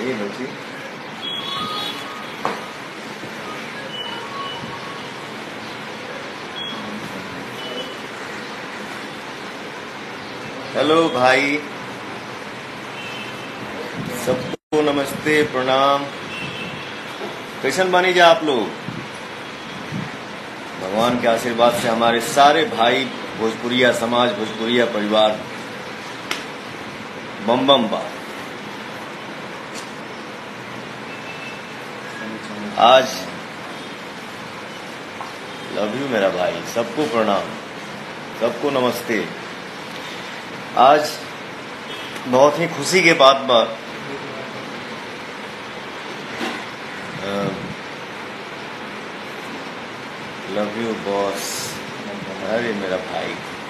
आइए बच्ची हेलो भाई सबको नमस्ते प्रणाम कैसन बनी जा आप लोग भगवान के आशीर्वाद से हमारे सारे भाई भोजपुरिया समाज भोजपुरिया परिवार बम बम बा आज लव यू मेरा भाई सबको प्रणाम सबको नमस्ते आज बहुत ही खुशी के बात बा लव यू बॉस अरे मेरा भाई